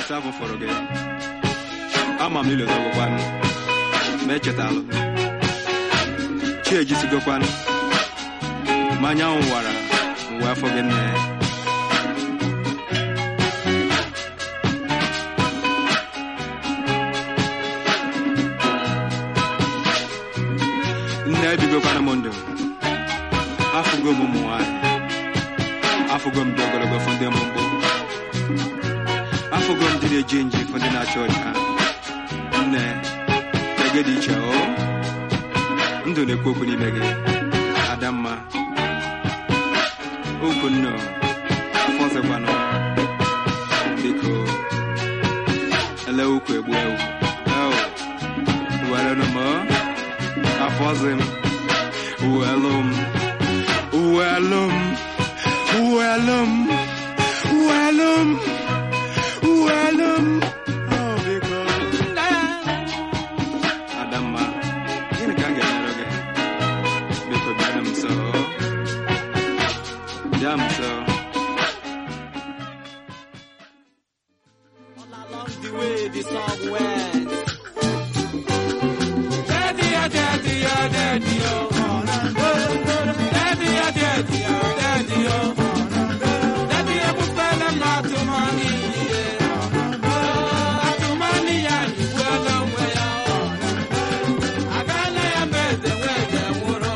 ụbọchị afọ fọrọ gị ama m ilotagokwanụ ma echetalụ chi ejisigokwanụ ma anyanwụ wara mgbe afọ gị nne nne ebigokwana m ndụ afụgo m ụmụ nwanyị afụgo m dị ogologo fụ ndị mgbomgbo afụgo m ndị na-eji nji fụ ndị na-acha ọcha nne ege dị iche o ndụ na-ekwu okwu n'ime gị adamma okwu nno afọ ọzọkwanụ biko ele ukwu egbu ewu ewu werenụ m afọ ọzọ m uwelụ m uwelụ m uwelụ m uwelụ m uwelụ m Oh, biko adamma gịnị ka m ga-emere gị biko bịara m nso bịa m nso All along the way the song went. Daddy, oh, daddy, oh, daddy, oh. Daddy, oh, daddy, oh, daddy, oh. Daddy, oh, bufele matu money, yeah. Matu money, yeah, you well on way, oh. Agane ya meze, weze, muro.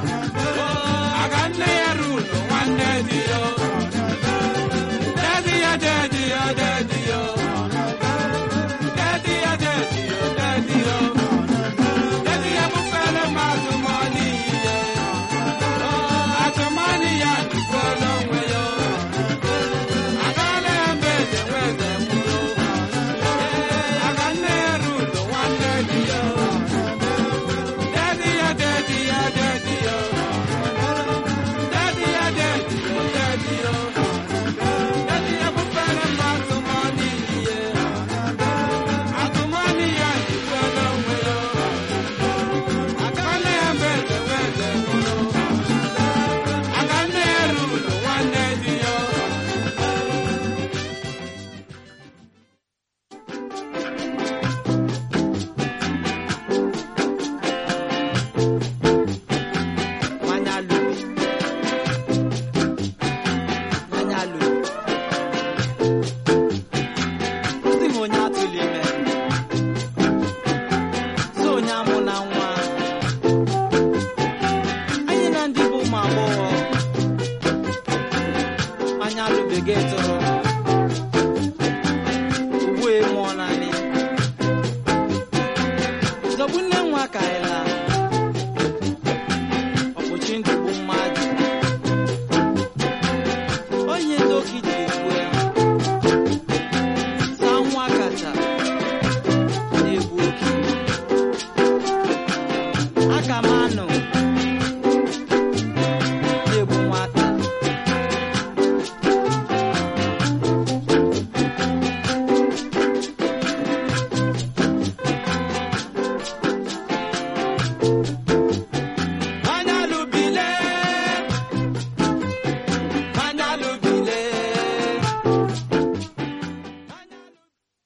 Agane ya rulo, one daddy, oh. Daddy, oh, daddy, oh, daddy, oh. Daddy, oh, daddy, oh, daddy, oh. Daddy, I'm a fella, matu money, yeah. Oh, matu money, yeah, you well on way, oh. Agane ya meze, weze, muro. Agane ya rulo, one daddy, oh. Daddy, oh, daddy, oh, daddy, oh. Daddy, oh, daddy, oh, daddy, oh. Daddy, I'm a fella, matu money, yeah. Matu money, yeah, you well on way, oh. Agane ya meze, weze, muro. Agane ya rulo, one daddy, oh. Manyalu. Manyalu. Ndị m onye atụli ime. So onye amụ na nwa. Anyị na ndị bụ ụmụ agbọghọ. Manyalu bekee tụrụ.